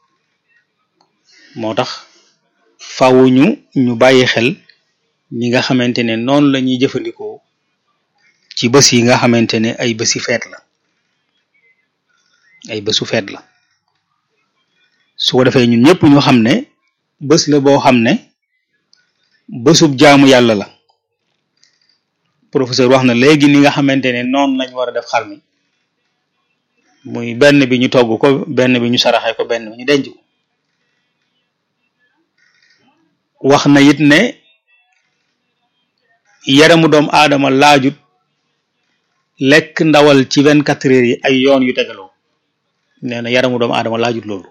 moo tax faaw ñu ñu bàyyi xel ñi nga xamante ne noonu la ñuy jëfandikoo ci bés yi nga xamante ne ay bési feet la ay bésu feet la su ko defee ñun ñëpp ñu xam ne bés la boo xam ne bésub jaamu yàlla la professeur wax na léegi ni nga xamante ne noonu lañ war a def xar mi muy benn bi ñu togg ko benn bi ñu saraxe ko benn bi ñu denc ko wax na it ne yaramu doom aadama laajut lekk ndawal ci vingt quatre heures yi ay yoon yu tegaloo nee na yaramu doomu aadama laajut loolu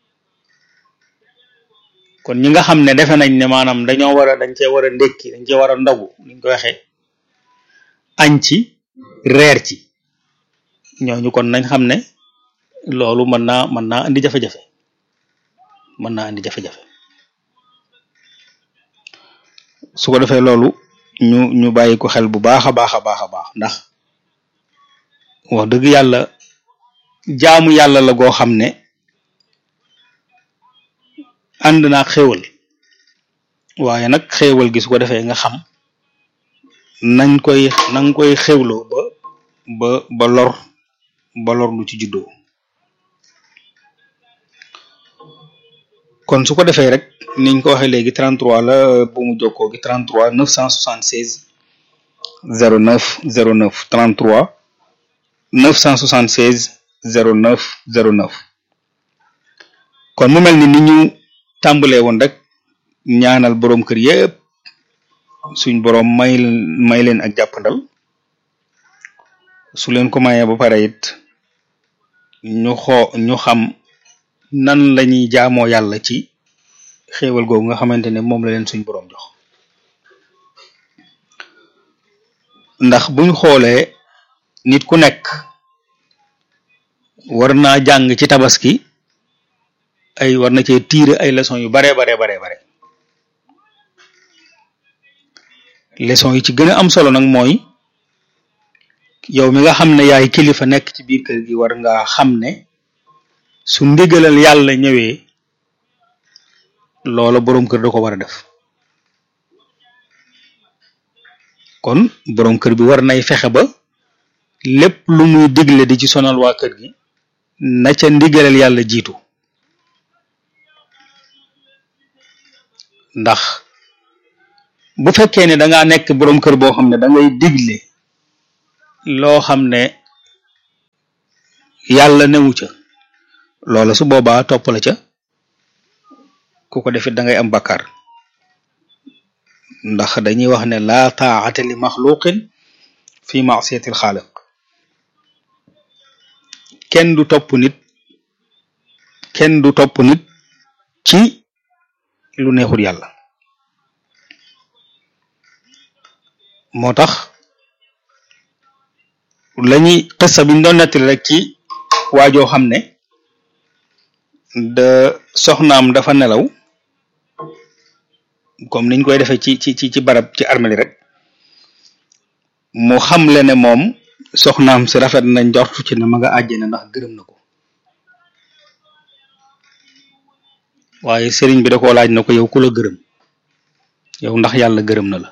kon ñi nga xam ne defe nañ ne maanaam dañoo war a dañ cee war a ndékki dañ cee war a ndogu niñ ko waxee añ ci reer ci ñooñu kon nañ xam ne loolu mën naa mën naa indi jafe-jafe mën naa indi jafe-jafe su ko defee loolu ñu ñu bàyyi ko xel bu baax a baax a baax a baax ndax wax dëgg yàlla jaamu yàlla la goo xam ne ànd naa xéewal waaye nag xéewal gi su ko defee nga xam nañ koy nañ koy xéwloo ba ba ba lor ba lor lu ci juddoo kon su ko defee rek niñ ko waxee léegi 33 la bu mu jokkoo gi 33 976 09 09 33 976 09 09 kon mu mel ni ni ñu tàmbalee woon rek ñaanal boroom kër yépp suñ boroom may may leen ak jàppandal su leen ko mayee ba pare it ñu xoo ñu xam nan lañuy jaamoo yàlla ci xéewal googu nga xamante ne moom la leen suñ boroom jox ndax buñ xoolee nit ku nekk war naa jàng ci tabaski ay war na cee tiire ay leçons yu bare bare bare bare leçon yi ci gën a am solo nag mooy yow mi nga xam ne yaay kilifa nekk ci biir kër gi war nga xam ne su ndigalal yàlla ñëwee loola boroom kër da ko war a def kon boroom kër bi war nay fexe ba lépp lu muy digle di ci sonal waa kër gi na ca ndigalal yàlla jiitu ndax bu fekkee ne da ngaa nekk boroom kër boo xam ne da ngay digle loo xam ne yàlla newu ca loola su boobaa topp la ca ku ko defit da ngay am bakkaar ndax dañuy wax ne laa taa'ata li maxluqin fi ma'siyatil xaaliq kenn du topp nit kenn du topp nit ci lu neexul yàlla moo tax lañuy xissa biñ doon nettali rek ci waajoo xam ne da soxnaam dafa nelaw comme niñ koy defee ci ci ci ci barab ci armeli rek mu xamle ne moom soxnaam si rafet na njortu ci ne ma nga àjjana ndax gërëm na ko waaye sëriñ bi da koo laaj na ko yow ku la gërëm yow ndax yàlla gërëm na la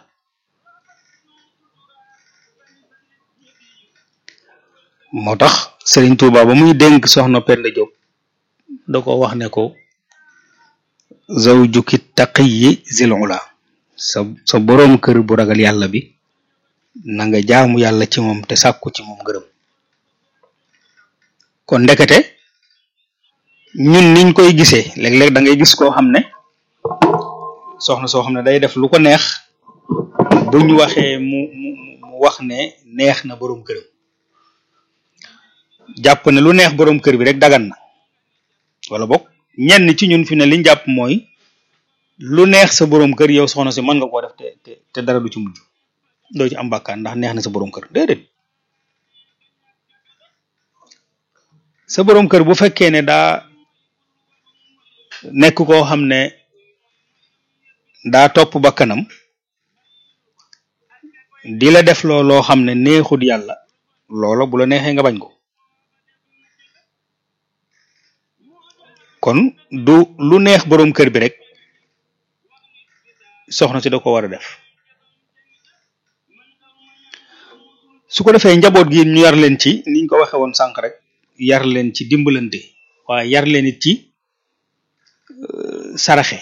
moo tax sëriñ Tuuba ba muy dénk soxna Penda Diop da ko wax ne ko zawjuki taqiyyi zil ula sa sa boroom kër bu ragal yàlla bi na nga jaamu yàlla ci moom te sàkku ci moom ngërëm kon ndekete ñun niñ koy gisee léeg-léeg da ngay gis koo xam ne soxna soo xam ne day def lu ko neex buñ waxee mu mu mu wax ne neex na boroom këram jàpp ne lu neex boroom kër bi rek dagan na wala bokk ñenn ci ñun fi ne liñ jàpp mooy lu neex sa boroom kër yow soxna si mën nga koo def te te te dara du ci mujj doo ci am bàkkaar ndax neex na sa boroom kër déedéet sa boroom kër bu fekkee ne daa nekk koo xam ne daa topp bakkanam di la def loo loo xam ne neexut yàlla loola bu la neexee nga bañ ko kon du lu neex boroom kër bi rek soxna si da ko war a def su ko defee njaboot gi ñu yar leen ci niñ ko waxe woon sànq rek yar leen ci dimbalante waaye yar leen it ci saraxe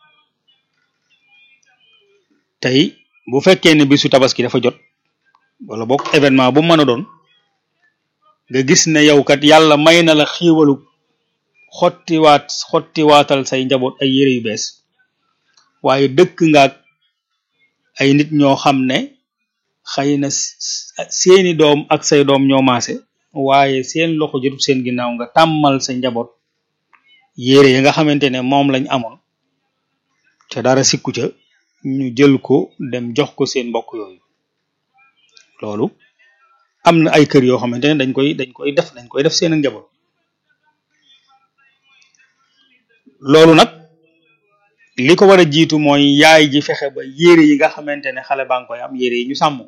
tey bu fekkee ne bisu tabaski dafa jot wala boog événement bu mën a doon nga gis ne yow kat yàlla may na la xiiwalu xottiwaat xottiwaatal say njaboot ay yére yu bees waaye dëkk ngaak ay nit ñoo xam ne xëy na seeni doom ak say doom ñoo maase waaye seen loxo jotut seen ginnaaw nga tàmmal sa njaboot yére yi nga xamante ne moom lañ amoon te dara sikku ca ñu jël ko dem jox ko seen mbokk yooyu loolu am na ay kër yoo xamante ne dañ koy dañ koy def dañ koy def seen njaboot loolu nag li ko war a jiitu mooy yaay ji fexe ba yére yi nga xamante ne xale baa ngi koy am yére yi ñu sàmm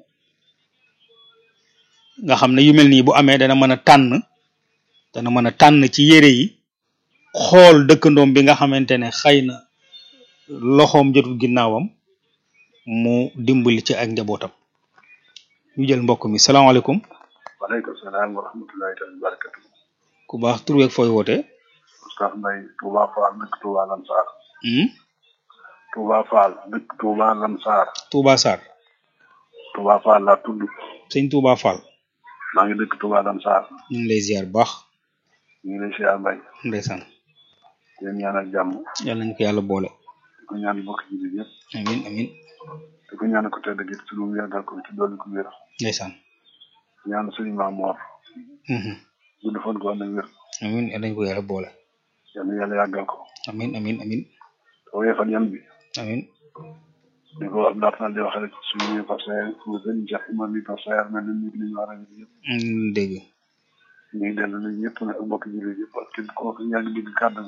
nga xam ne yu mel nii bu amee dana mën a tànn dana mën a tànn ci yére yi xool dëkkandoom bi nga xamante ne xëy na loxoom jotul ginnaawam mu dimbali ci ak njabootam ñu jël mbokk mi salaamaaleykum waaleykum salaam wa rahmatullahi taala wa barakatu ku baax tur weeg fooy woote Oustaz Mbaye Touba Fall dëkk Touba Lansar Touba Fall dëkk Touba Lansar Touba Sarr Touba Fall laa tudd sëñ Touba Fall maa ngi dëkk Touba Lansar ñu ngi lay ziar bu baax ñu ngi lay siyaar Mbaye ndeysaan di leen ñaanal jàmm yàlla nañu ko yàlla boole di ko ñaan bokk ji bi yëpp amin amin di ko ñaan ko tedd gi ci lu mu yàggal ko ci dolli ko wér ndeysaan ñaan suñu maam Mor gudd fan ko ànd ak wér amin yàlla nañu ko yàlla boole yal na yàlla yàggal ko amin amin amin te woyefal yan bi amin di ko wax daat na di wax rek suñu Pape Saer suñu sëñ Cheikh Imam bi Pape Saer mel na ñu ñu war a yëpp dégg ñu ngi dellu nañ ñëpp nag ak mbokk jullit yëpp ak képp koo xam yaa ngi dégg kàddu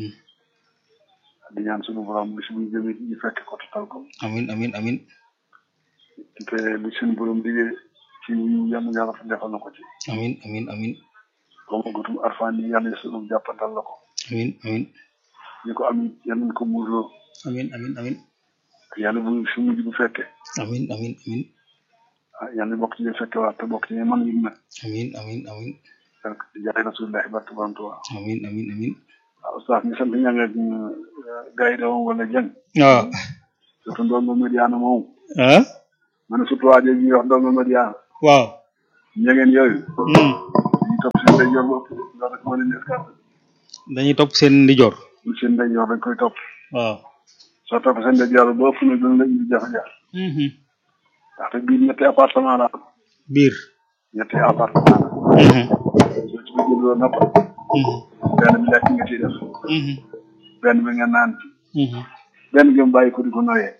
di ñaan suñu borom bis bu ñu jëmee ñu fekk ko total ko amin amin amin te li suñu borom digee ci yàlla yàlla fa defal na ko ci amin amin amin comme gutum arfaan yi yàlla suñu jàppantal la ko amin amin ñu ko am yàlla nañ ko muurloo amin amin amin yàlla bu su mujj bu fekke amin amin amin ah yàlla bokk ci ñu fekke waat te bokk ci ñu man yi nag amin amin amin donc jaay rasulillahi barke borom Tuubaa amin amin amin waaw oustaz ñu sant ña nga gars yi de moom wala jëng waaw surtout ndongo Mediana moom ah man surtout waa jooju ñuy wax ndongo Mediana waaw ñangeen yooyu ñu topp seen ndeyjoor bopp loolu rek moo leen escarte dañuy topp seen ndijoor seen ndeyjoor dañ koy topp waaw soo topp seen ndijoor ba ëpp na dina la indi jafe-jafe ndaxte biir ñetti appartement la am biir ñetti appartement la soo ci bëggee loo napp benn bi lekk nga ciy def benn bi nga naan ci benn bi nga bàyyi ko di ko noyee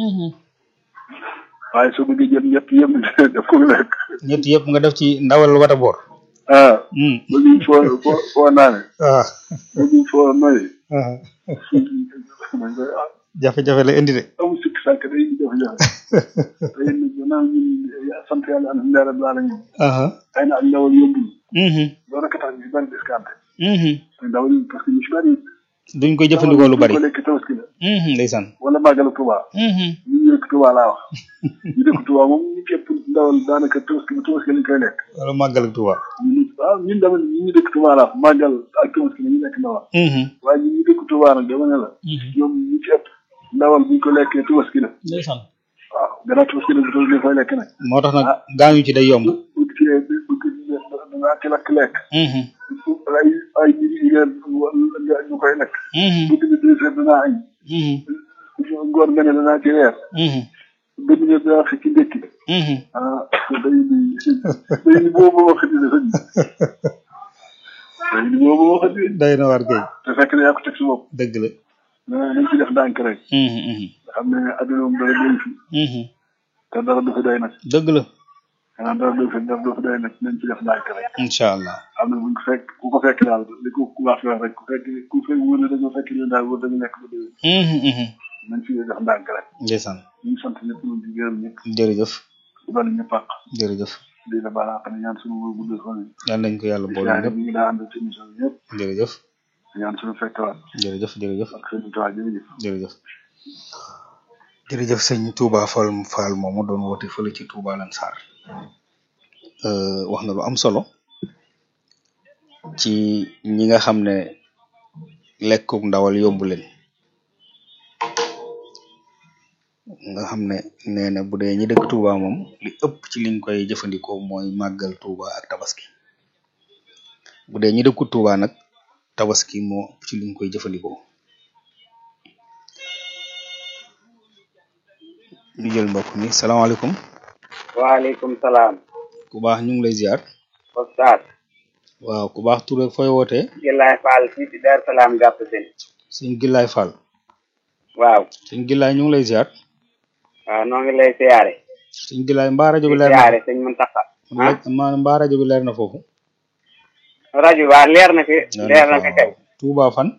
waaye soo bëggee jël ñett yëpp def ko lekk ñett yëpp nga def ci ndawal wata boor ah bëgg foo foo foo naane waaw bëgg foo noyee jafe-jafe la indi de amul sikk sàkk day indi jafe-jafe day indi gannaaw ñun sant yàlla alhamdulilah rabbil alamin xëy na ak ndawal yóbbul loolu rek a tax ñu si bari discanté te ndawal yi parce que ñu si bari duñ koy jëfandikoo lu bari ko lekk tabaski la ndeysaan wala màggalu Tuubaa ñu ñu dëkk Tuubaa laa wax ñu dëkk Tuubaa moom ñu képp ndawal daanaka tabaski ba tabaski lañ koy lekk wala màggal ak Tuubaa ñun waaw ñun dama ñu ñu dëkk Tuubaa laa wax màggal ak tabaski la ñu lekk ndawal waaye ñun ñu dëkk Tuubaa nag dama ne la ñoom ñu ci ëpp ndawal buñ ko lekkee tabaski la ndeysaan waaw gannaaw tabaski la bu tabaski koy lekk nag moo tax nag gaañu ci day yomb bëgg ci bëgg dangaa ci lakk lekk ay ay nit yi ngeen ñu koy lekk bëgg ni deux heures danaa añ ngoon nga ne danaa ci reer bëgg ne danaa xëcc ndékki ah day ni day ni boobu wax dina sëñ day ni boobu wax dina day na war kay te fekk na yaa ko teg si bopp dëgg la nañ ci def ndànk rek nga xam ne adduna moom dara doy fi te dara du fi doy nag dëgg la xanaa dara du fi dara du fi doy nag nañ ci def ndànk rek incha allah am na buñ ko fekk ku ko fekk daal li ko ku baax wax rek ku fekk ku fekk wóor na dañoo fekk ñu daal wóor dañu nekk ba déwén nañ ci def ndànk rek ndeysaan ñu ngi sant ñëpp ñu di gërëm ñëpp jërëjëf di bal ñu pàq jërëjëf di la balaa xam ne ñaan suñu wóor gudd fan yi yal nañ ko yàlla boole yaay ñëpp ñu ngi daa ànd ci émission bi ñëpp jërëjëf ñaan suñu fekkewaat jërëjëf jërëjëf ak seen tuwaay jërëjëf jërëjëf jërëjëf sëñ Touba Fall Fall moomu doon woote fële ci Touba Lansar wax na lu am solo ci ñi nga xam ne lekkuk ndawal yóbbu leen nga xam ne nee na bu dee ñi dëkk Touba moom li ëpp ci liñ koy jëfandikoo mooy màggal Touba ak tabaski bu dee ñi dëkku Touba nag tabaski moo ëpp ci liñ koy jëfandikoo ñu jël mbokk mi salaamaaleykum waaleykum salaam. ku baax ñu ngi lay ziar Oustaz. waaw ku baax tur ak fooy wootee Gillaay Fall fii ci Dar Salaam gàpp seen. sëñ Gillaay Fall waaw. sëñ Gillaay ñu ngi lay ziar waaw noo ngi lay siyaare. sëñ Gillaay mbaa rajo bi di leer na siyaare sëñ Muntaxa. ah ma mbaa rajo bi leer na foofu rajo waa leer na fi leer na fi kay. Touba fan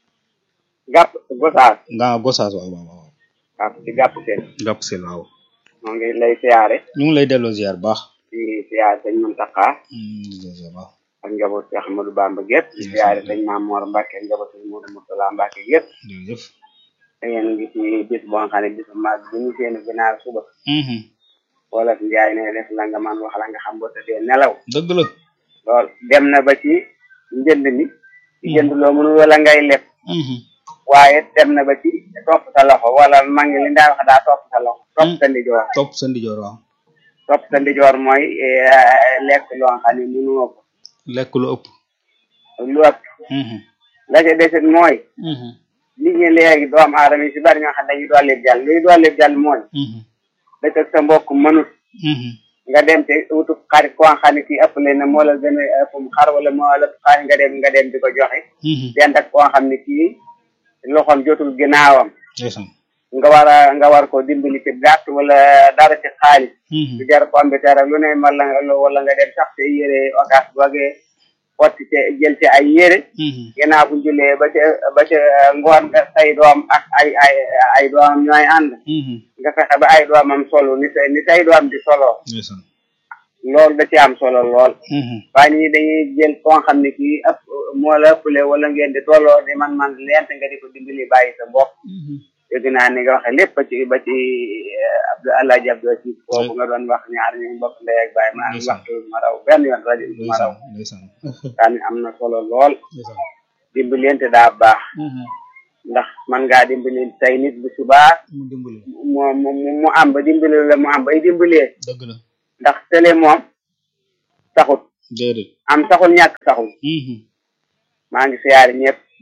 gàpp Gosaas. nga Gosaas waaw waaw waaw waaw ci gàpp seen. gàpp sel waaw noo ngi lay siyaare. ñu ngi lay delloo ziar baax di siyaare sëñ Muntaxa Mm, di delloo ziar baax ak njaboot Cheikh Ahmadou Bamba gépp di siyaare sëñ Maam Mor Mbacke njaboot sëñ Modou Moustapha Mbacke gépp jërëjëf da ngeen ngi ci bis boo xam ne bisu mag bi ñu seen ginaar suba Mhm, wala njaay ne def la nga man wax la nga xam boo tëddee nelaw dëgg la lool dem na ba ci njënd mi ci jënd loo mënul wala ngay leb Mhm, waaye dem na ba ci topp sa loxo wala ma ngi li ndaa wax daa topp sa loxo topp sa ndijoor topp sa ndijoor waaw topp sa ndijoor mooy eh, lekk loo xam ne mënoo ko lekk lu ëpp lu ëpp Mhm, la ca desit mooy mhm, nit ñi léegi doomu aadama yi si bari ñoo xam dañuy dolli jàll luy dolli jàll mooy mhm, dëkk ak sa mbokk mënut mhm, nga dem te wutu xarit koo xam ne kii ëpp leen na moo la gën a ëpp xar wala moo la xaar nga dem nga dem di ko joxe mhm. dend ak koo xam ne kii loxoom jotul ginnaawam ndeysaan nga war a nga war ko dimbali ci gàtt wala dara ci xaalis Mhm, du jar pomme de terre lu ne wala nga wala nga dem sax te yére ogas boogee xotti te jël ci ay yére mhm, ginnaaw bu jullee ba ca ba ca ngoon nga say doom ak ay ay ay doomam ñooy ànd mhm. nga fexe ba ay doomam solo ni say ni say doom di solo ndeysaan loolu da ci am solo lool Mhm, waaye ñi dañuy jël koo xam ne kii ëpp moo la ëppale wala ngeen di tolloo di man man leent nga di ko dimbali bàyyi sa mbokk mhm. dégg naa ni nga waxe lépp ba ci ba ci Abdou Alaaji Abdou ci foofu nga doon wax ñaar ñu mbokk ndey ak bàyyi ma Ndeysaan. waxtu ma raw benn yoon rajo bi ma raw ndeysaan ndeysaan daani am na solo lool ndeysaan dimbalante daa baax Mhm, ndax man ngaa dimbali tey nit bu subaa mu dimbali mu mu mu- mu am ba dimbali la mu am bay dimbalee dëgg la ndax télé moom taxut déedéet am taxul ñàkk taxul Mhm, maa ngi siyaare ñëpp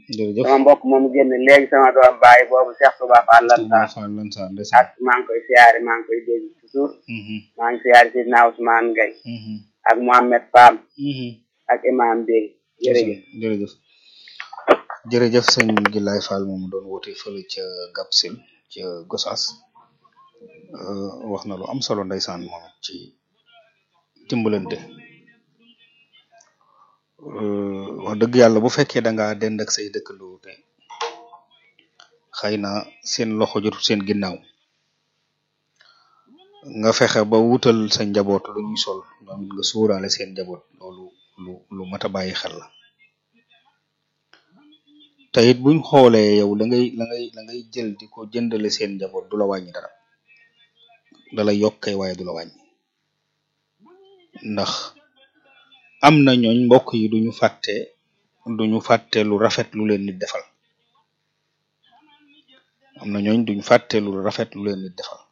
jërëjëf sama mbokk moom génn léegi sama doom bàyyi boobu Cheikh Touba Fall lan Touba sax Fall lan sa ndeysaan ak maa ngi koy siyaare maa ngi koy dégg toujours maa ngi siyaare Sidna Ousmane Gueye ak Mohamed Pam ak Imam Bey jërëjëf jërëjëf jërëjëf sëñ Gilaay Fall moom doon woote fële ca Gapsil ca Gossas euh, wax na lu am solo ndeysaan moom it ci dimbalante euh, wax dëgg yàlla bu fekkee da ngaa dend ak say dëkkandoo te xëy na seen loxo jotul seen ginnaaw nga fexe ba wutal sa njaboot lu ñuy sol ñoom it nga suuraale seen njaboot loolu lu lu mat a bàyyi xel la te it buñ xoolee yow la ngay la ngay la ngay jël di ko jëndale seen njaboot du la wàññi dara da la yokkee waaye du la wàññi ndax am na ñooñ mbokk yi duñu fàtte duñu fàtte lu rafet lu leen nit defal am na ñooñ duñu fàtte lu rafet lu leen nit defal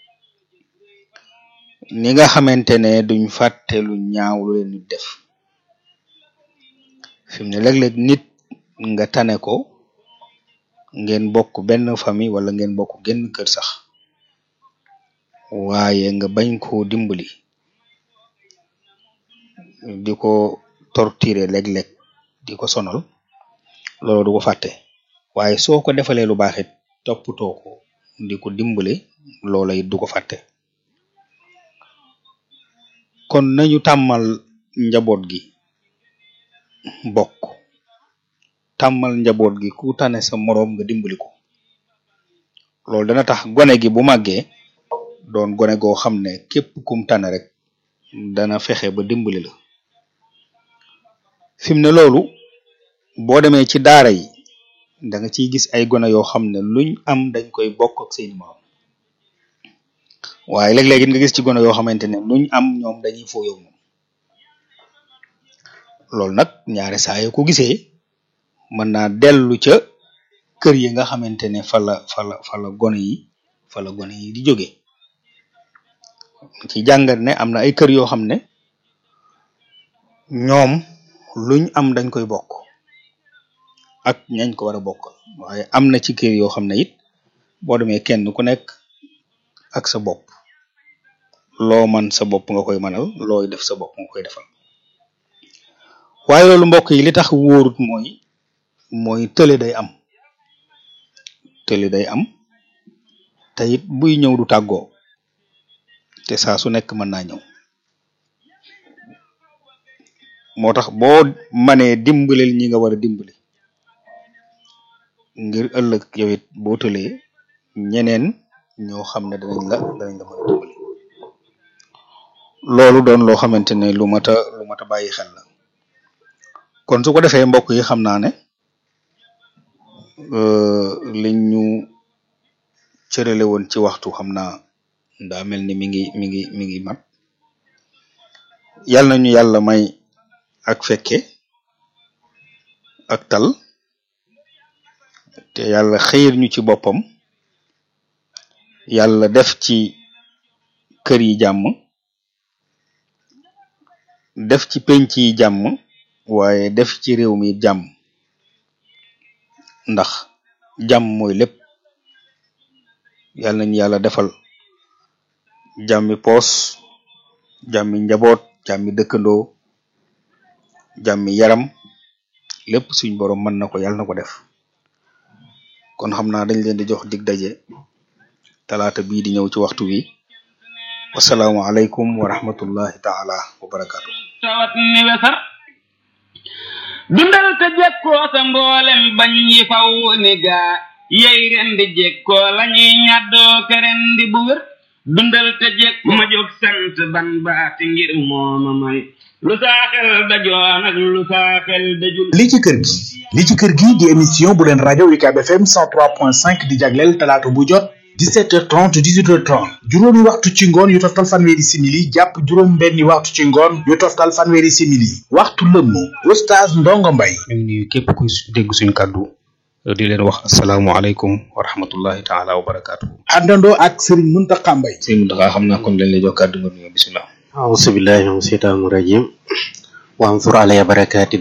ni nga xamante ne duñ fàtte lu ñaaw lu leen nit def fi mu ne léeg-léeg nit nga tane ko ngeen bokk benn famille wala ngeen bokk genn kër sax waaye nga bañ koo dimbali di ko torturer léeg-léeg di ko sonal loolu du ko fàtte waaye soo ko defalee lu baax it toppatoo ko di ko dimbali loola it du ko fàtte kon nañu tàmmal njaboot gi bokk tàmmal njaboot gi ku tane sa moroom nga dimbali ko loolu dana tax gone gi bu màggee doon gone goo xam ne képp kum tane rek dana fexe ba dimbali la fi mu ne loolu boo demee ci daara yi da nga ciy gis ay gone yoo xam ne luñ am dañ koy bokk ak seeni moroom waaye léeg-léeg it nga gis ci gone yoo xamante ne luñ am ñoom dañuy fooyow moom loolu nag ñaare saa yoo ko gisee mën naa dellu ca kër yi nga xamante ne fa la fa la fa la gone yi fa la gone yi di jóge ci jàngat ne am na ay kër yoo xam ne ñoom luñ am dañ koy bokk ak ñañ ko war a bokkal waaye am na ci kër yoo xam ne it boo demee kenn ku nekk ak sa bopp loo man sa bopp nga koy manal looy def sa bopp nga koy defal waaye loolu mbokk yi li tax wóorut mooy mooy tële day am tële day am te it buy ñëw du tàggoo te saa su nekk mën naa ñëw moo tax boo manee dimbaleel ñi nga war a dimbali ngir ëllëg yow it boo tëlee ñeneen ñoo xam ne danañ la danañ la mën a dimbali loolu doon loo xamante ne lu mat a lu mat a bàyyi xel la kon su ko defee mbokk yi xam naa ne liñ ñu cërale woon ci waxtu xam naa daa mel ni mi ngi mi ngi mi ngi mat yàlla nañu yàlla may ak fekke ak tal te yàlla xëyir ñu ci boppam yàlla def ci kër yi jàmm def ci penc yi jàmm waaye def ci réew mi jàmm ndax jàmm mooy lépp yàlla nañu yàlla defal jàmmi poos jàmmi njaboot jàmmi dëkkandoo jàmmi yaram lépp suñ borom mën na ko yàlla na ko def kon xam naa dañ leen di jox dig daje talaata bii di ñëw ci waxtu wi wasalaamu aleykum wa rahmatullahi taala wa barakaatu tawat ni wesar dundal te jekkoo sa mboolem bañ yi faw ni gaa yey rendi jekkoo lañuy ñaddoo ke rendi bu wér dundal te jekkoo ma jóg sant ban baati ngir mooma may lu saaxel dajoon ak lu saaxel dajul li ci kër gi li ci kër gi di émission bu leen rajo UCAB FM 103.5 di jagleel talaata bu jot 17h30 18h30 juróomi waxtu ci ngoon yu toftal fanweeri simili jàpp juróom benni waxtu ci ngoon yu toftal fanweeri simili waxtu lëmm oustaz Ndongo Mbay ñu ngi nuyu képp kuy dégg suñu kàddu di leen wax asalaamualeykum wa rahmatullahi taala wa barakaatu. àndandoo ak Serigne Mountakha Mbay sëñ Mountakha xam naa kon leen lay jox kàddu nga nuyoo bisimilah. أعوذ بالله من الشيطان الرجيم وانظر علي بركات